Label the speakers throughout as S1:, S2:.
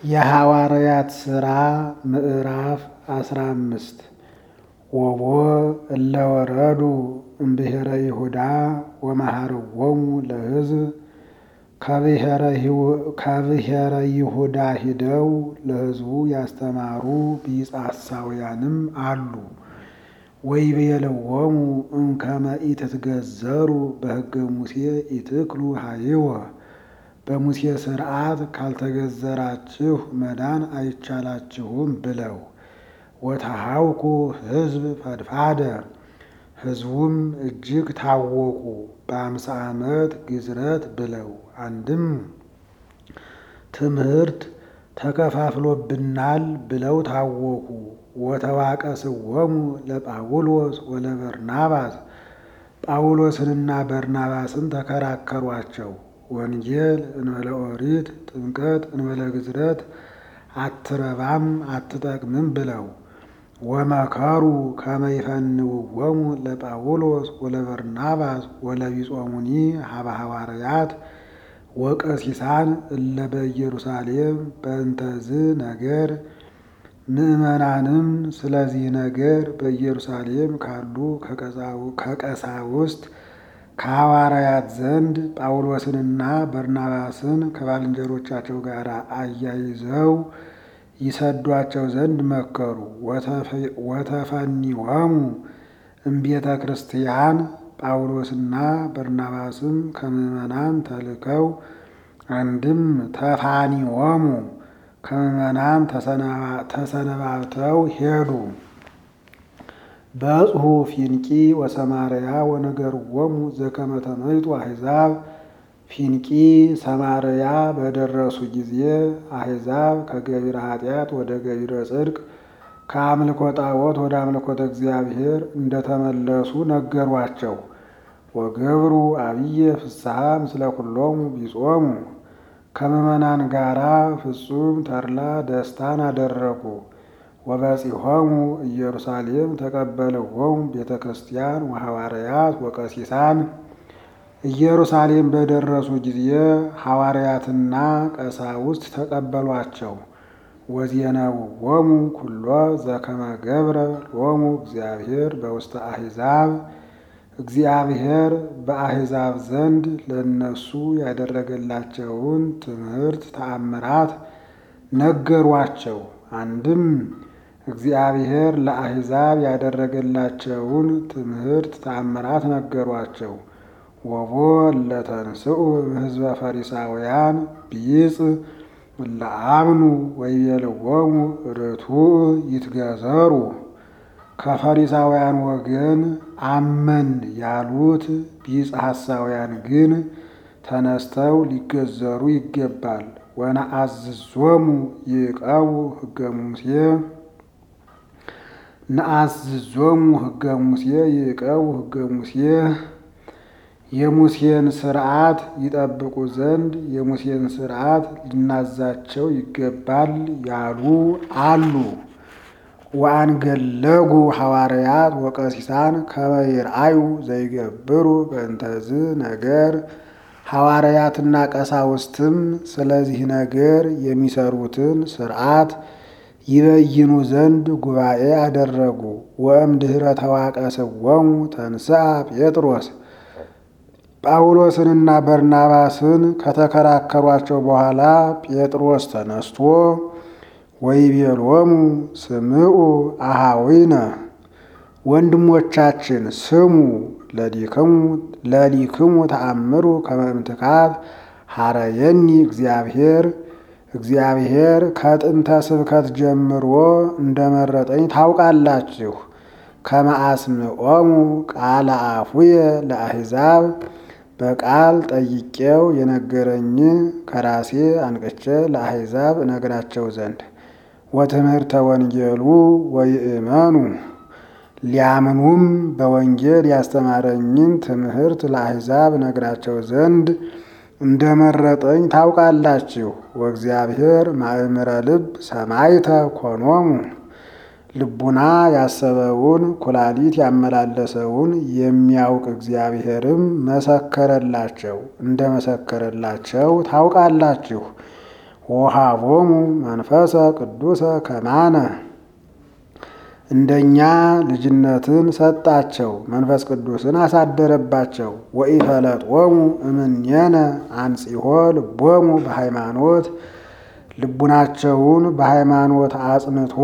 S1: የሐዋርያት ሥራ ምዕራፍ አስራ አምስት ወቦ እለ ወረዱ እምብሔረ ይሁዳ ወመሃርዎሙ ለሕዝብ ከብሔረ ይሁዳ ሂደው ለሕዝቡ ያስተማሩ ቢጻሳውያንም አሉ። ወይቤልዎሙ እምከመ ኢትትገዘሩ በሕገ ሙሴ ኢትክሉ ሀይወ በሙሴ ሥርዓት ካልተገዘራችሁ መዳን አይቻላችሁም ብለው ወተሃውኩ ሕዝብ ፈድፋደ ሕዝቡም እጅግ ታወቁ። በአምሳ ዓመት ግዝረት ብለው አንድም ትምህርት ተከፋፍሎብናል ብለው ታወቁ። ወተዋቀስዎሙ ለጳውሎስ ወለበርናባስ ጳውሎስንና በርናባስን ተከራከሯቸው። ወንጌል እንበለ ኦሪት ጥምቀት እንበለ ግዝረት አትረባም አትጠቅምም ብለው ወመከሩ ከመ ይፈንውዎሙ ለጳውሎስ ወለበርናባስ ወለቢጾሙኒ ሀበ ሐዋርያት ወቀሲሳን እለ በኢየሩሳሌም በእንተዝ ነገር ምዕመናንም ስለዚህ ነገር በኢየሩሳሌም ካሉ ከቀሳውስት ከሐዋርያት ዘንድ ጳውሎስንና በርናባስን ከባልንጀሮቻቸው ጋር አያይዘው ይሰዷቸው ዘንድ መከሩ። ወተፈኒዎሙ እምቤተ ክርስቲያን ጳውሎስና በርናባስም ከምዕመናን ተልከው አንድም ተፋኒዎሙ ከምዕመናን ተሰነባብተው ሄዱ። በጽሑ ፊንቂ ወሰማርያ ወነገርዎሙ ዘከመ ተመይጡ አሕዛብ ፊንቂ ሰማርያ በደረሱ ጊዜ አሕዛብ ከገቢረ ኃጢአት ወደ ገቢረ ጽድቅ ከአምልኮ ጣዖት ወደ አምልኮተ እግዚአብሔር እንደተመለሱ ነገሯቸው። ወገብሩ አብየ ፍስሐ ምስለ ኩሎሙ ቢጾሙ ከምዕመናን ጋራ ፍጹም ተድላ ደስታን አደረጉ። ወበጺሖሙ ኢየሩሳሌም ተቀበልዎሙ ቤተ ክርስቲያን ወሐዋርያት ወቀሲሳን ኢየሩሳሌም በደረሱ ጊዜ ሐዋርያትና ቀሳውስት ተቀበሏቸው። ወዜነውዎሙ ኩሎ ዘከመ ገብረ ሎሙ እግዚአብሔር በውስተ አሕዛብ እግዚአብሔር በአሕዛብ ዘንድ ለእነሱ ያደረገላቸውን ትምህርት ተአምራት ነገሯቸው። አንድም እግዚአብሔር ለአሕዛብ ያደረገላቸውን ትምህርት ተአምራት ነገሯቸው። ወቦ ለተንስኡ ሕዝበ ፈሪሳውያን ቢጽ ለአምኑ ወይቤልዎሙ ርቱዕ ይትገዘሩ ከፈሪሳውያን ወገን አመን ያሉት ቢጽ ሐሳውያን ግን ተነስተው ሊገዘሩ ይገባል። ወነአዝዞሙ ይዕቀቡ ሕገ ሙሴ ነአዝዞሙ ሕገ ሙሴ ይዕቀቡ ሕገ ሙሴ የሙሴን ሥርዓት ይጠብቁ ዘንድ የሙሴን ሥርዓት ሊናዛቸው ይገባል ያሉ አሉ። ወአንገለጉ ሐዋርያት ወቀሲሳን ከመ ይርአዩ ዘይገብሩ በእንተዝ ነገር ሐዋርያትና ቀሳውስትም ስለዚህ ነገር የሚሰሩትን ሥርዓት ይበይኑ ዘንድ ጉባኤ አደረጉ። ወእምድኅረ ተዋቀስዎሙ ተንሥአ ጴጥሮስ ጳውሎስንና በርናባስን ከተከራከሯቸው በኋላ ጴጥሮስ ተነስቶ ወይቤሎሙ ስምዑ አሃዊነ ወንድሞቻችን ስሙ ለሊክሙ ተአምሩ ከመ እምትካት ሐረየኒ እግዚአብሔር እግዚአብሔር ከጥንተ ስብከት ጀምሮ እንደመረጠኝ ታውቃላችሁ። ከመ አስምዖሙ ቃለ አፉየ ለአሕዛብ በቃል ጠይቄው የነገረኝ ከራሴ አንቅቼ ለአሕዛብ እነግራቸው ዘንድ ወትምህርተ ወንጌሉ ወይእመኑ ሊያምኑም በወንጌል ያስተማረኝን ትምህርት ለአሕዛብ እነግራቸው ዘንድ እንደመረጠኝ ታውቃላችሁ። ወእግዚአብሔር ማእምረ ልብ ሰማይተ ኮኖሙ ልቡና ያሰበውን ኩላሊት ያመላለሰውን የሚያውቅ እግዚአብሔርም መሰከረላቸው እንደ መሰከረላቸው ታውቃላችሁ። ወሃቦሙ መንፈሰ ቅዱሰ ከማነ እንደኛ ልጅነትን ሰጣቸው፣ መንፈስ ቅዱስን አሳደረባቸው። ወኢፈለጦሙ እምኔነ አንጺሖ ልቦሙ በሃይማኖት ልቡናቸውን በሃይማኖት አጽንቶ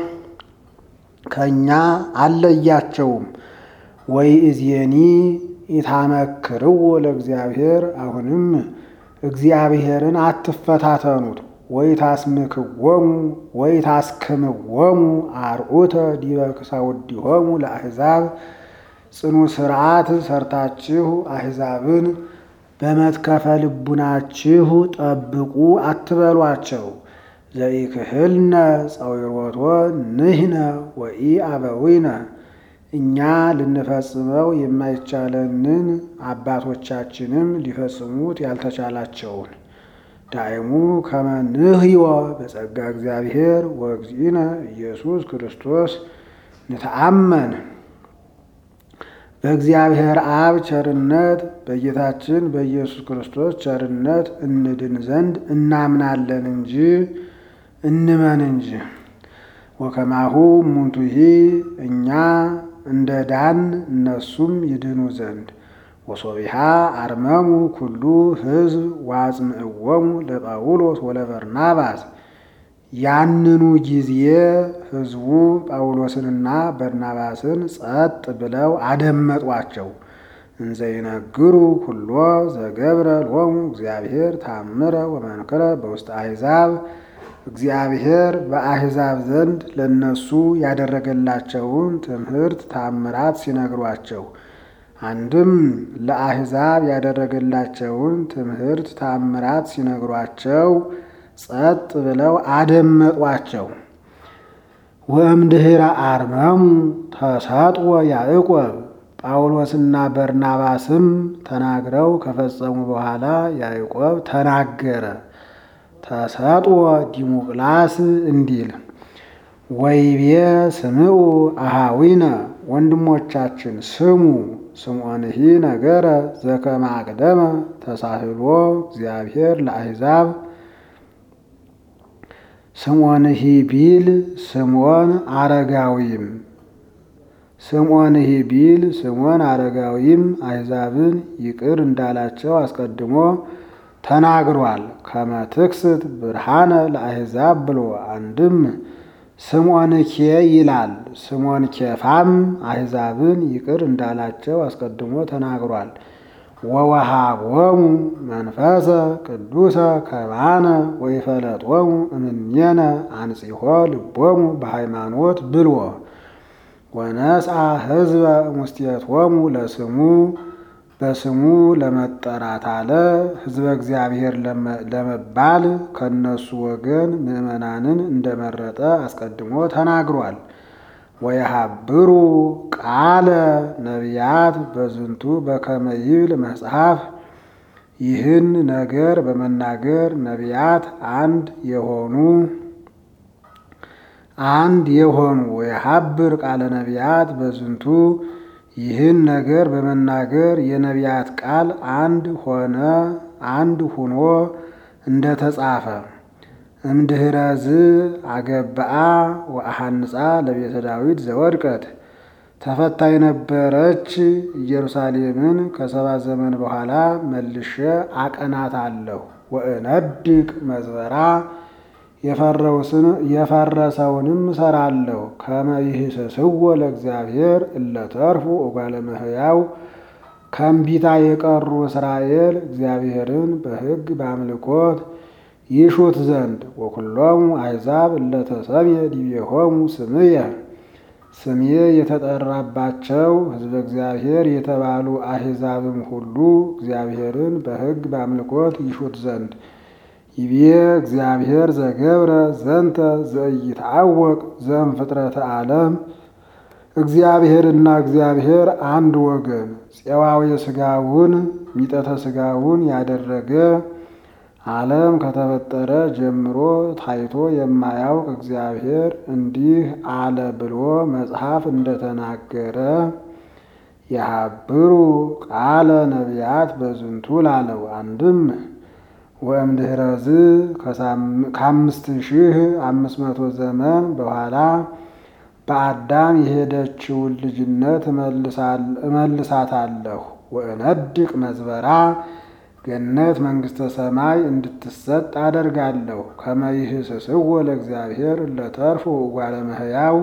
S1: ከእኛ አለያቸውም። ወይእዜኒ ኢታመክርዎ ለእግዚአብሔር አሁንም እግዚአብሔርን አትፈታተኑት። ወይታስምክዎሙ ወይታስክምዎሙ አርዑተ ዲበ ክሳውዲሆሙ ለአሕዛብ ጽኑ ሥርዓት ሰርታችሁ አሕዛብን በመትከፈ ልቡናችሁ ጠብቁ አትበሏቸው። ዘኢክህልነ ጸዊሮቶ ንሕነ ወኢ አበዊነ እኛ ልንፈጽመው የማይቻለንን አባቶቻችንም ሊፈጽሙት ያልተቻላቸውን ዳይሙ ከመ ንሕዮ በጸጋ እግዚአብሔር ወእግዚእነ ኢየሱስ ክርስቶስ ንተአመን በእግዚአብሔር አብ ቸርነት በጌታችን በኢየሱስ ክርስቶስ ቸርነት እንድን ዘንድ እናምናለን እንጂ እንመን እንጂ። ወከማሁ እሙንቱሂ እኛ እንደ ዳን እነሱም ይድኑ ዘንድ ወሶቢሃ አርመሙ ኩሉ ሕዝብ ዋጽምዕዎሙ ለጳውሎስ ወለበርናባስ ያንኑ ጊዜ ሕዝቡ ጳውሎስንና በርናባስን ጸጥ ብለው አደመጧቸው። እንዘይነግሩ ኩሎ ዘገብረ ሎሙ እግዚአብሔር ታምረ ወመንክረ በውስጥ አሕዛብ እግዚአብሔር በአሕዛብ ዘንድ ለነሱ ያደረገላቸውን ትምህርት ታምራት ሲነግሯቸው አንድም ለአሕዛብ ያደረገላቸውን ትምህርት ታምራት ሲነግሯቸው ጸጥ ብለው አደመጧቸው። ወእምድኅረ አርመሙ ተሰጥኦ ያዕቆብ ጳውሎስና በርናባስም ተናግረው ከፈጸሙ በኋላ ያዕቆብ ተናገረ። ተሰጥኦ ዲሙቅላስ እንዲል ወይቤ ስምዑ አሃዊነ ወንድሞቻችን ስሙ ስምዖንሂ ነገረ ዘከመ አቅደመ ተሳህሎ እግዚአብሔር ለአሕዛብ ስምዖንሂ ቢል ስምዖን አረጋዊም ስምዖንሂ ቢል ስምዖን አረጋዊም አሕዛብን ይቅር እንዳላቸው አስቀድሞ ተናግሯል። ከመ ትክስት ብርሃነ ለአሕዛብ ብሎ አንድም ስምዖን ኬ ይላል። ስምዖን ኬፋም አሕዛብን ይቅር እንዳላቸው አስቀድሞ ተናግሯል። ወወሃቦሙ መንፈሰ ቅዱሰ ከማነ ወይፈለጦሙ እምኔነ አንጺሖ ልቦሙ በሃይማኖት ብልዎ ወነስአ ሕዝበ ሙስቴቶሙ ለስሙ በስሙ ለመጠራት አለ። ሕዝበ እግዚአብሔር ለመባል ከነሱ ወገን ምዕመናንን እንደመረጠ አስቀድሞ ተናግሯል። ወየሃብሩ ቃለ ነቢያት በዝንቱ በከመ ይብል መጽሐፍ ይህን ነገር በመናገር ነቢያት አንድ የሆኑ አንድ የሆኑ ወየሃብር ቃለ ነቢያት በዝንቱ ይህን ነገር በመናገር የነቢያት ቃል አንድ ሆነ አንድ ሁኖ እንደተጻፈ እምድኅረዝ አገብአ ወአሐንጻ ለቤተ ዳዊት ዘወድቀት ተፈታ የነበረች ኢየሩሳሌምን ከሰባት ዘመን በኋላ መልሼ አቀናታለሁ። ወእነድቅ መዝበራ የፈረሰውንም እሰራለሁ። ከመ ይህስስዎ ለእግዚአብሔር እለተርፉ እጓለ እመሕያው ከእምቢታ የቀሩ እስራኤል እግዚአብሔርን በሕግ በአምልኮት ይሹት ዘንድ ወኩሎሙ አሕዛብ እለተሰምየ ዲቤሆሙ ስምየ ስሜ የተጠራባቸው ሕዝበ እግዚአብሔር የተባሉ አሕዛብም ሁሉ እግዚአብሔርን በሕግ በአምልኮት ይሹት ዘንድ ይቤ እግዚአብሔር ዘገብረ ዘንተ ዘኢይትዐወቅ ዘእምፍጥረተ ዓለም እግዚአብሔርና እግዚአብሔር አንድ ወገን ፄዋዌ ሥጋውን ሚጠተ ሥጋውን ያደረገ ዓለም ከተፈጠረ ጀምሮ ታይቶ የማያውቅ እግዚአብሔር እንዲህ አለ ብሎ መጽሐፍ እንደተናገረ የሀብሩ ቃለ ነቢያት በዝንቱ ላለው አንድም ወእምድኅረዝ ከአምስት ሺህ አምስት መቶ ዘመን በኋላ በአዳም የሄደችውን ልጅነት እመልሳታለሁ። ወእነድቅ መዝበራ ገነት መንግሥተ ሰማይ እንድትሰጥ አደርጋለሁ። ከመ ይህስስዎ ለእግዚአብሔር ለተርፉ እጓለ እመሕያው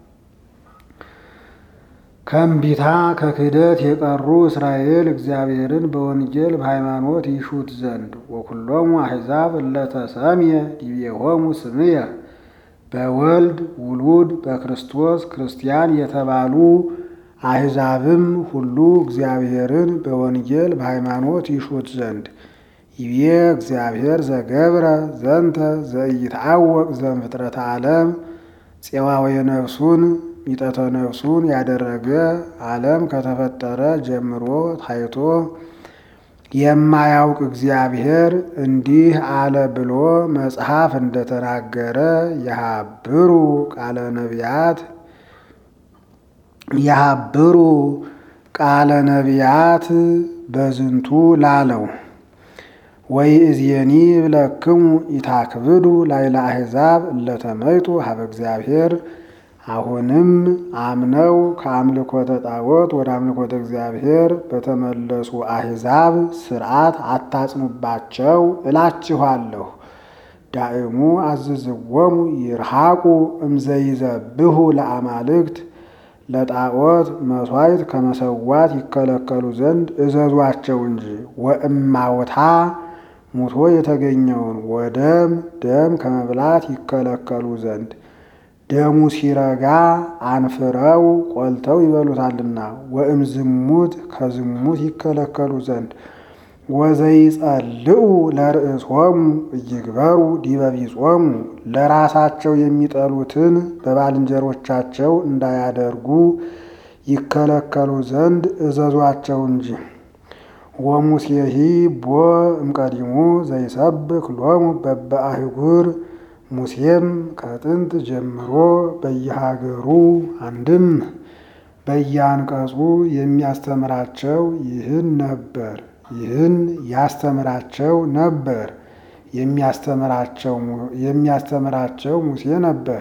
S1: ከእምቢታ ከክህደት የቀሩ እስራኤል እግዚአብሔርን በወንጌል በሃይማኖት ይሹት ዘንድ ወኩሎሙ አሕዛብ እለተሰምየ ዲቤሆሙ ስምየ በወልድ ውሉድ በክርስቶስ ክርስቲያን የተባሉ አሕዛብም ሁሉ እግዚአብሔርን በወንጌል በሃይማኖት ይሹት ዘንድ ይቤ እግዚአብሔር ዘገብረ ዘንተ ዘኢይትዐወቅ ዘእምፍጥረተ ዓለም ፄዋዌ ነፍሱን ሚጠተ ነፍሱን ያደረገ ዓለም ከተፈጠረ ጀምሮ ታይቶ የማያውቅ እግዚአብሔር እንዲህ አለ ብሎ መጽሐፍ እንደተናገረ የሀብሩ ቃለ ነቢያት የሀብሩ ቃለ ነቢያት በዝንቱ ላለው ወይ እዝየኒ ብለክሙ ኢታክብዱ ላይለ አሕዛብ እለተመይጡ ሀበ እግዚአብሔር አሁንም አምነው ከአምልኮተ ጣዖት ወደ አምልኮተ እግዚአብሔር በተመለሱ አሕዛብ ሥርዓት አታጽኑባቸው እላችኋለሁ። ዳእሙ አዝዝዎሙ ይርሃቁ እምዘይዘብሁ ለአማልክት ለጣዖት መሥዋዕት ከመሰዋት ይከለከሉ ዘንድ እዘዟቸው እንጂ ወእማውታ ሙቶ የተገኘውን ወደም ደም ከመብላት ይከለከሉ ዘንድ ደሙ ሲረጋ አንፍረው ቆልተው ይበሉታልና። ወእም ዝሙት ከዝሙት ይከለከሉ ዘንድ ወዘይጸልኡ ለርእሶሙ እይግበሩ ዲበ ቢጾሙ ለራሳቸው የሚጠሉትን በባልንጀሮቻቸው እንዳያደርጉ ይከለከሉ ዘንድ እዘዟቸው እንጂ። ወሙሴሂ ቦ እምቀዲሙ ዘይሰብክ ሎሙ በበአህጉር ሙሴም ከጥንት ጀምሮ በየሀገሩ አንድም በየአንቀጹ የሚያስተምራቸው ይህን ነበር ይህን ያስተምራቸው ነበር የሚያስተምራቸው ሙሴ ነበር።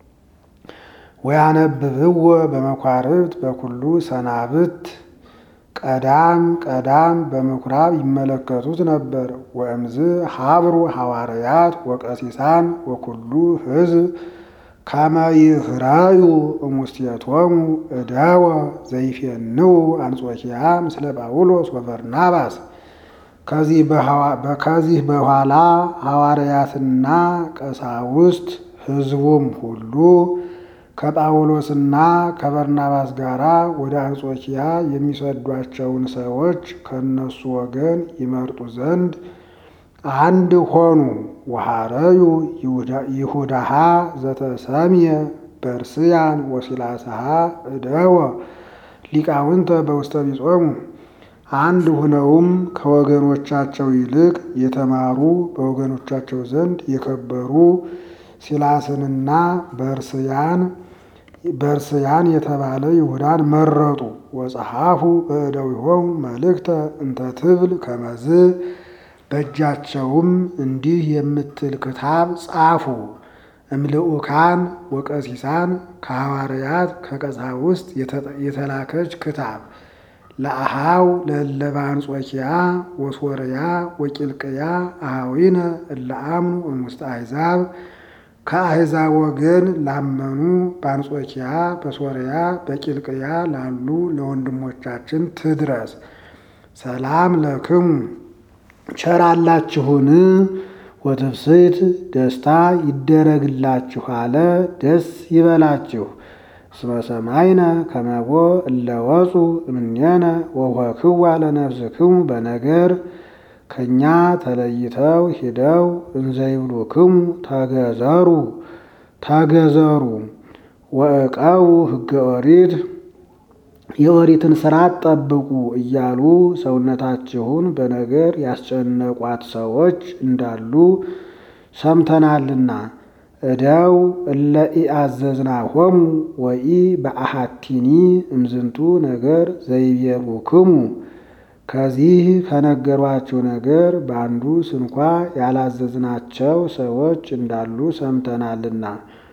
S1: ወያነብብዎ በመኳርብት በኩሉ ሰናብት ቀዳም ቀዳም በምኩራብ ይመለከቱት ነበር። ወእምዝ ሀብሩ ሐዋርያት ወቀሲሳን ወኩሉ ሕዝብ ከመ ይህራዩ እሙስቴቶሙ እደወ ዘይፌንው አንጾኪያ ምስለ ጳውሎስ ወበርናባስ። ከዚህ በኋላ ሐዋርያትና ቀሳውስት ሕዝቡም ሁሉ ከጳውሎስና ከበርናባስ ጋር ወደ አንጾኪያ የሚሰዷቸውን ሰዎች ከእነሱ ወገን ይመርጡ ዘንድ አንድ ሆኑ። ወሐረዩ ይሁዳሃ ዘተሰምየ በርስያን ወሲላስሃ እደወ ሊቃውንተ በውስተ ቢጾሙ አንድ ሁነውም ከወገኖቻቸው ይልቅ የተማሩ በወገኖቻቸው ዘንድ የከበሩ ሲላስንና በርስያን በርስያን የተባለ ይሁዳን መረጡ። ወጸሐፉ በእደዊሆሙ መልእክተ እንተ ትብል ከመዝ በእጃቸውም እንዲህ የምትል ክታብ ጻፉ። እምልኡካን ወቀሲሳን ከሐዋርያት ከቀሳውስት የተላከች ክታብ ለአሃው ለእለበ አንጾኪያ ወሶርያ ወቂልቅያ አሃዊነ እለ አምኑ እሙስተ አሕዛብ ከአሕዛብ ወገን ላመኑ በአንጾኪያ በሶርያ በቂልቅያ ላሉ ለወንድሞቻችን ትድረስ። ሰላም ለክሙ ቸራላችሁን ወትፍስሕት ደስታ ይደረግላችሁ አለ። ደስ ይበላችሁ። እስመ ሰማይነ ከመቦ እለወፁ እምኔነ ወወክዋ ለነፍስክሙ በነገር ከእኛ ተለይተው ሂደው እንዘይብሉክሙ ተገዘሩ ተገዘሩ ወእቀቡ ሕገ ኦሪት የኦሪትን ሥርዓት ጠብቁ እያሉ ሰውነታችሁን በነገር ያስጨነቋት ሰዎች እንዳሉ ሰምተናልና። እደው እለ ኢአዘዝናሆሙ ወኢ በአሃቲኒ እምዝንቱ ነገር ዘይቤሉክሙ ከዚህ ከነገሯችሁ ነገር በአንዱ ስንኳ ያላዘዝናቸው ሰዎች እንዳሉ ሰምተናልና።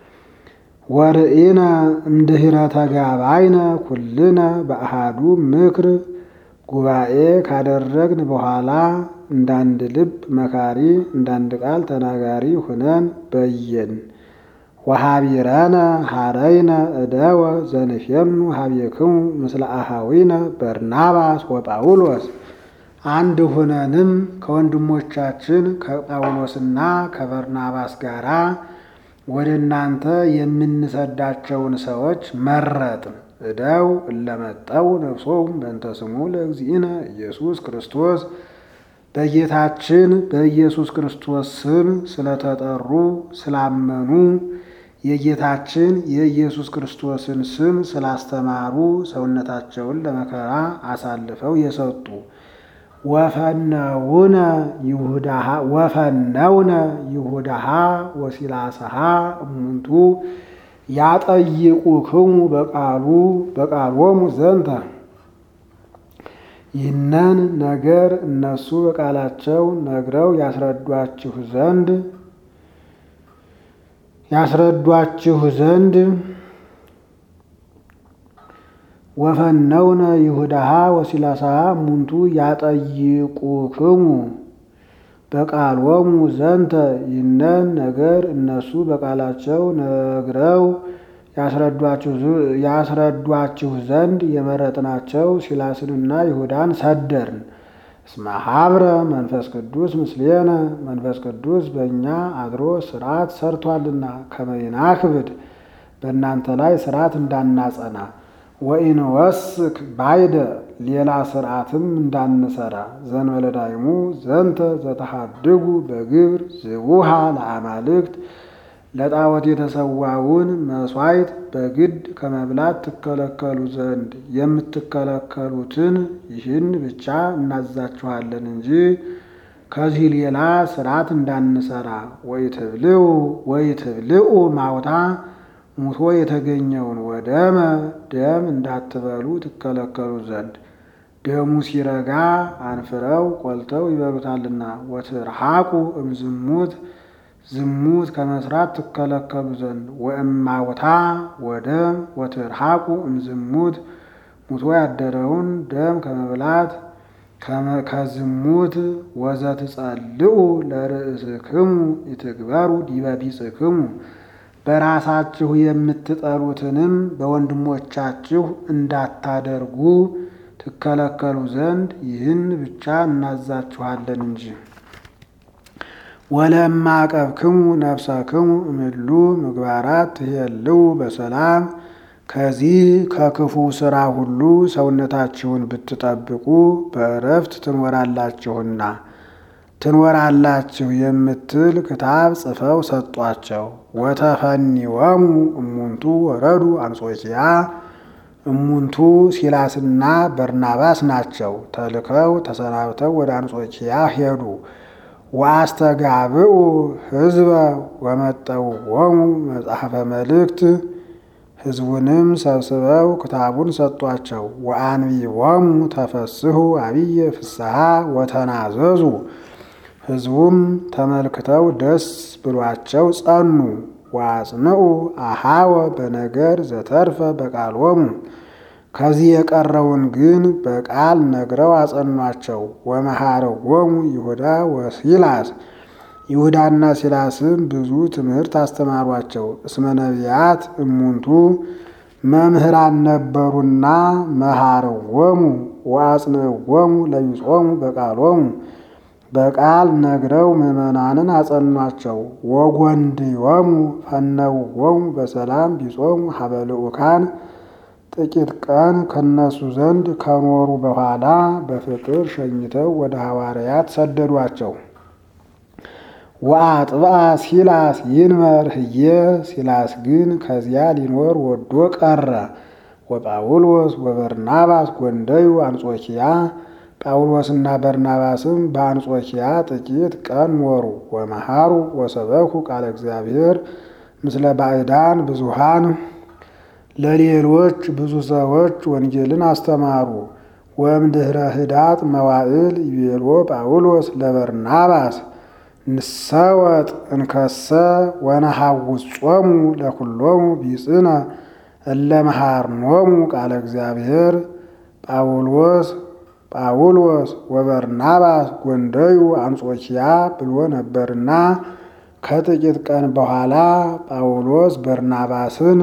S1: ወርኢነ እምድኅረ ተጋባይነ ኩልነ በአሃዱ ምክር ጉባኤ ካደረግን በኋላ እንዳንድ ልብ መካሪ እንዳንድ ቃል ተናጋሪ ሁነን በየን። ወሃቢረነ ሀረይነ እደወ ዘንፌኑ ሀቤክሙ ምስለ አሃዊነ በርናባስ ወጳውሎስ አንድ ሁነንም ከወንድሞቻችን ከጳውሎስና ከበርናባስ ጋራ ወደ እናንተ የምንሰዳቸውን ሰዎች መረጥን። እደው እለመጠው ነፍሶም በእንተ ስሙ ለእግዚእነ ኢየሱስ ክርስቶስ በጌታችን በኢየሱስ ክርስቶስ ስም ስለተጠሩ ስላመኑ የጌታችን የኢየሱስ ክርስቶስን ስም ስላስተማሩ ሰውነታቸውን ለመከራ አሳልፈው የሰጡ ወፈነውነ ወፈነውነ ይሁዳሃ ወሲላሰሃ እሙንቱ ያጠይቁክሙ በቃሉ በቃሎሙ ዘንተ ይህንን ነገር እነሱ በቃላቸው ነግረው ያስረዷችሁ ዘንድ ያስረዷችሁ ዘንድ ወፈነውነ ይሁዳሃ ወሲላሳሃ እሙንቱ ያጠይቁክሙ በቃሎሙ ዘንተ ይህንን ነገር እነሱ በቃላቸው ነግረው ያስረዷችሁ ዘንድ የመረጥናቸው ሲላስንና ይሁዳን ሰደርን። እስመ ሀብረ መንፈስ ቅዱስ ምስሌነ መንፈስ ቅዱስ በእኛ አድሮ ስርዓት ሰርቷልና ከመይናክብድ በእናንተ ላይ ስርዓት እንዳናጸና ወኢንወስክ ባይደ ሌላ ስርዓትም እንዳንሰራ ዘንበለ ዳይሙ ዘንተ ዘተሃድጉ በግብር ዝውሃ ለአማልክት ለጣዖት የተሰዋውን መሥዋዕት በግድ ከመብላት ትከለከሉ ዘንድ የምትከለከሉትን ይህን ብቻ እናዛችኋለን እንጂ ከዚህ ሌላ ስርዓት እንዳንሰራ። ወይትብልዑ ወይትብልዑ ማውታ ሙቶ የተገኘውን ወደመ ደም እንዳትበሉ ትከለከሉ ዘንድ ደሙ ሲረጋ አንፍረው ቆልተው ይበሉታልና። ወትርሐቁ እምዝሙት ዝሙት ከመስራት ትከለከሉ ዘንድ ወእማውታ ወደም ወትርሐቁ እምዝሙት ሙቶ ያደረውን ደም ከመብላት ከዝሙት ወዘትጸልዑ ለርእስክሙ ይትግበሩ ዲበ ቢጽክሙ በራሳችሁ የምትጠሉትንም በወንድሞቻችሁ እንዳታደርጉ ትከለከሉ ዘንድ ይህን ብቻ እናዛችኋለን እንጂ። ወለማቀብክሙ ነፍሰክሙ እምሉ ምግባራት ትሄልው በሰላም ከዚህ ከክፉ ሥራ ሁሉ ሰውነታችሁን ብትጠብቁ በእረፍት ትኖራላችሁና ትኖራላችሁ የምትል ክታብ ጽፈው ሰጧቸው። ወተፈኒወሙ እሙንቱ ወረዱ አንጾኪያ እሙንቱ ሲላስና በርናባስ ናቸው። ተልከው ተሰናብተው ወደ አንጾኪያ ሄዱ። ወአስተጋብኡ ሕዝበ ወመጠውዎሙ መጽሐፈ መልእክት ሕዝቡንም ሰብስበው ክታቡን ሰጧቸው። ወአንቢቦሙ ተፈስሑ አብየ ፍስሐ ወተናዘዙ ሕዝቡም ተመልክተው ደስ ብሏቸው ጸኑ። ወአጽንዑ አሃወ በነገር ዘተርፈ በቃሎሙ ከዚህ የቀረውን ግን በቃል ነግረው አጸኗቸው። ወመሃረዎሙ ይሁዳ ወሲላስ ይሁዳና ሲላስም ብዙ ትምህርት አስተማሯቸው። እስመ ነቢያት እሙንቱ መምህራን ነበሩና መሃረዎሙ ወአጽንዕዎሙ ለቢጾሙ በቃሎሙ በቃል ነግረው ምዕመናንን አጸኗቸው። ወጎንድዮሙ ፈነውዎሙ በሰላም ቢጾሙ ሀበ ልዑካን ጥቂት ቀን ከነሱ ዘንድ ከኖሩ በኋላ በፍቅር ሸኝተው ወደ ሐዋርያት ሰደዷቸው። ወአጥብአ ሲላስ ይንበር ህየ ሲላስ ግን ከዚያ ሊኖር ወዶ ቀረ። ወጳውሎስ ወበርናባስ ጎንደዩ አንጾኪያ ጳውሎስና በርናባስም በአንጾኪያ ጥቂት ቀን ኖሩ። ወመሃሩ ወሰበኩ ቃለ እግዚአብሔር ምስለ ባዕዳን ብዙሃን ለሌሎች ብዙ ሰዎች ወንጌልን አስተማሩ። ወእምድኅረ ህዳጥ መዋዕል ይቤሎ ጳውሎስ ለበርናባስ ንሰወጥ እንከሰ ወነሐውጾሙ ለኩሎሙ ቢጽነ እለ መሃርኖሙ ቃለ እግዚአብሔር ጳውሎስ ጳውሎስ ወበርናባስ ጎንደዩ አንጾኪያ ብሎ ነበርና ከጥቂት ቀን በኋላ ጳውሎስ በርናባስን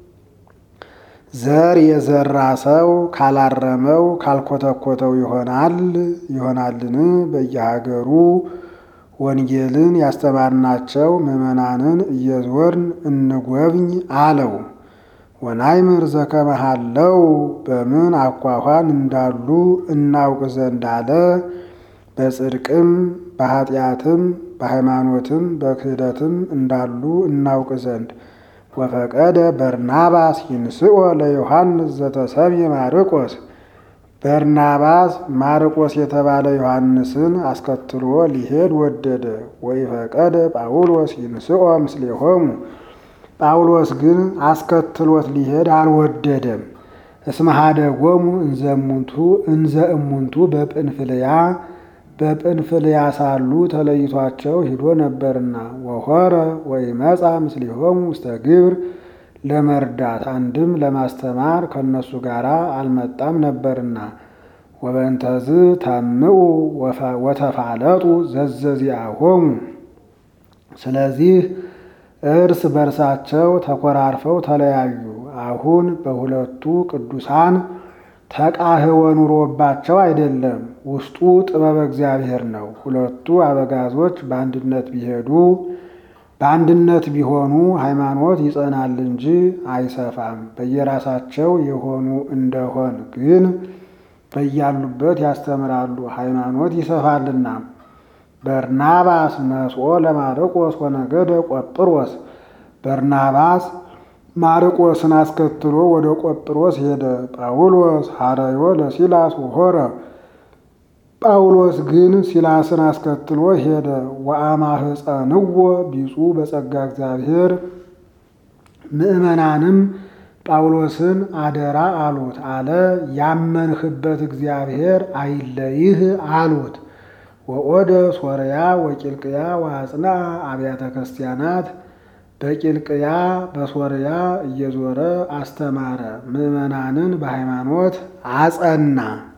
S1: ዘር የዘራ ሰው ካላረመው ካልኮተኮተው ይሆናል ይሆናልን? በየሀገሩ ወንጌልን ያስተማርናቸው ምዕመናንን እየዞርን እንጎብኝ አለው። ወናይምር ዘከመሃለው በምን አኳኋን እንዳሉ እናውቅ ዘንድ አለ። በጽድቅም በኃጢአትም በሃይማኖትም በክህደትም እንዳሉ እናውቅ ዘንድ ወፈቀደ በርናባስ ይንስኦ ለዮሐንስ ዘተሰምየ ማርቆስ በርናባስ ማርቆስ የተባለ ዮሐንስን አስከትሎ ሊሄድ ወደደ። ወይፈቀደ ጳውሎስ ይንስኦ ምስሌሆሙ ጳውሎስ ግን አስከትሎት ሊሄድ አልወደደም። እስመ ኀደጎሙ እንዘሙንቱ እንዘ እሙንቱ በጵንፍልያ በጵንፍልያ ሳሉ ተለይቷቸው ሂዶ ነበርና ወሖረ ወይመጻ ምስሌሆሙ ውስተ ግብር ለመርዳት አንድም ለማስተማር ከእነሱ ጋር አልመጣም ነበርና ወበእንተዝ ታምዑ ወተፋለጡ ዘዘዚአሆሙ ስለዚህ እርስ በርሳቸው ተኮራርፈው ተለያዩ። አሁን በሁለቱ ቅዱሳን ተቃህወ ኑሮባቸው አይደለም፣ ውስጡ ጥበበ እግዚአብሔር ነው። ሁለቱ አበጋዞች በአንድነት ቢሄዱ በአንድነት ቢሆኑ ሃይማኖት ይጸናል እንጂ አይሰፋም። በየራሳቸው የሆኑ እንደሆን ግን በያሉበት ያስተምራሉ፣ ሃይማኖት ይሰፋልና። በርናባስ ነስኦ ለማርቆስ ወነገደ ቆጵሮስ በርናባስ ማርቆስን አስከትሎ ወደ ቆጵሮስ ሄደ። ጳውሎስ ሐረዮ ለሲላስ ወሖረ ጳውሎስ ግን ሲላስን አስከትሎ ሄደ። ወአማህፀንዎ ቢጹ በጸጋ እግዚአብሔር ምዕመናንም ጳውሎስን አደራ አሉት አለ። ያመንህበት እግዚአብሔር አይለይህ አሉት። ወኦደ ሶርያ ወቂልቅያ ወአጽና አብያተ ክርስቲያናት በቂልቅያ በሶርያ እየዞረ አስተማረ። ምዕመናንን በሃይማኖት አጸና።